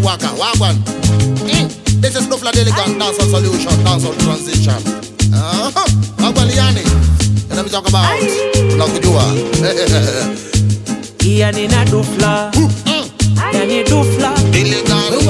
waka, wagwan. Mm. This is Dufla Delicate Dancehall Solution, Dancehall Transition. Uh-huh. Wagwan Liani. And let me talk about Unakujua. iya nina dufla Mm. yani dufla Delicate.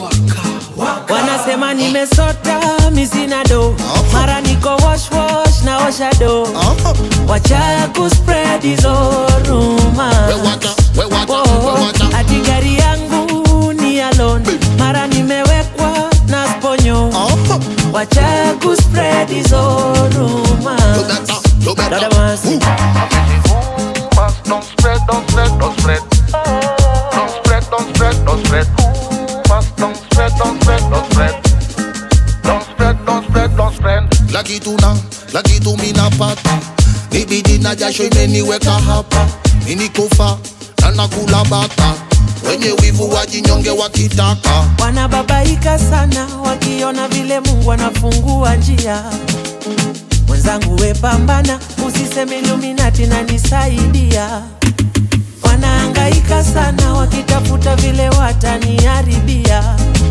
wanasema nimesota misina do Oh. mara niko wash wash na osha do Uh-huh. wacha kuspread hizo ruma We wacha, we wacha, we wacha. ati gari yangu ni alone mara nimewekwa na sponyo Uh-huh. wacha kuspread hizo ruma You better, you better. Dada mas. Ooh. Rumors, don't spread, don't spread, don't spread. Don't spread, don't spread, don't spread. Rumors, don't spread, don't spread, don't spread. Don't spread, don't spread, don't spread. laki tuna laki tu mina pata nibidi na jasho imeniweka hapa minikufa na nakula bata wenye wivu wajinyonge wakitaka wanababaika sana wakiona vile mungu anafungua njia mwenzangu wepambana usiseme iluminati na nisaidia wanaangaika sana wakitafuta vile wataniharibia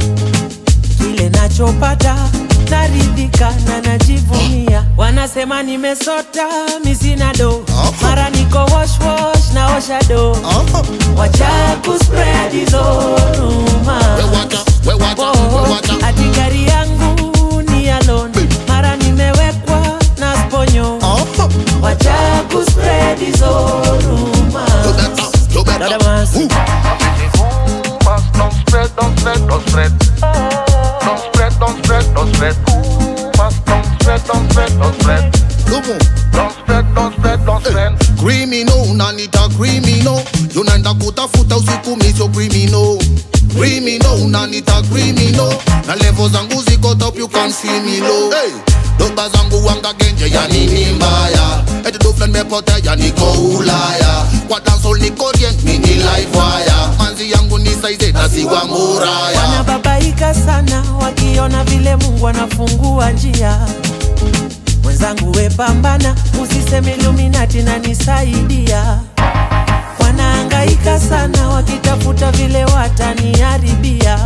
kile nachopata naridhika na najivunia wanasema nimesota misina do mara niko wash wash na osha do Aha. wacha kuspread hizo ruma we wacha we wacha we wacha ati gari yangu ni alone mara nimewekwa na sponyo Aha. wacha kuspread hizo ruma you better you Dada better mas. Ooh. Rumors, don't spread, don't spread, don't spread. Don't spread, don't spread, don't spread. Rumors, don't spread, don't spread, don't spread. Lumu. Don't spread, don't spread, don't spread. criminal unanita criminal yunaenda kutafuta usiku misio criminal criminal unanita criminal na levo zangu ziko top you can see me low hey. doba zangu wanga genje ya nini mbaya eti dufla nimepotea niko ulaya kwa dancehall niko orient mini live wire manzi yangu ni saize na siwa muraya wanababaika sana wakiona vile mungu anafungua njia mwenzangu wepambana usiseme iluminati na nisaidia wanaangaika sana wakitafuta vile wataniharibia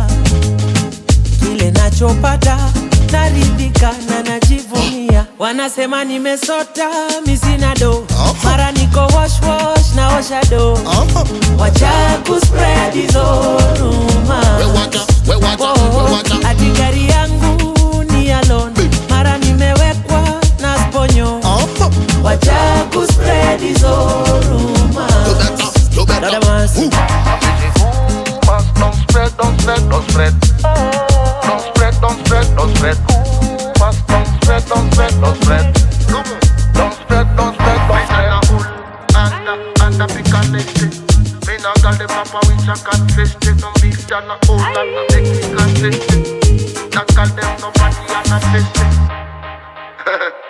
kile nachopata naridhika na najivunia wanasema nimesota misina do mara niko wash wash na osha do Aha. wacha kuspread hizo ruma we wacha we wacha we wacha ati gari yangu ni alone mara nimewekwa na sponyo Aha. wacha kuspread hizo ruma you better you better Dada mas. Ooh. Rumors, don't spread, don't spread, don't spread. Don't spread, don't spread, don't spread. Rumors, don't spread, don't spread, don't spread. Lumu. Don't spread, don't spread, don't spread. Anda, anda, picanete. Mina galde papa with a catfish. No beef, jana, old, and a Mexican fish. That girl them nobody and a fish.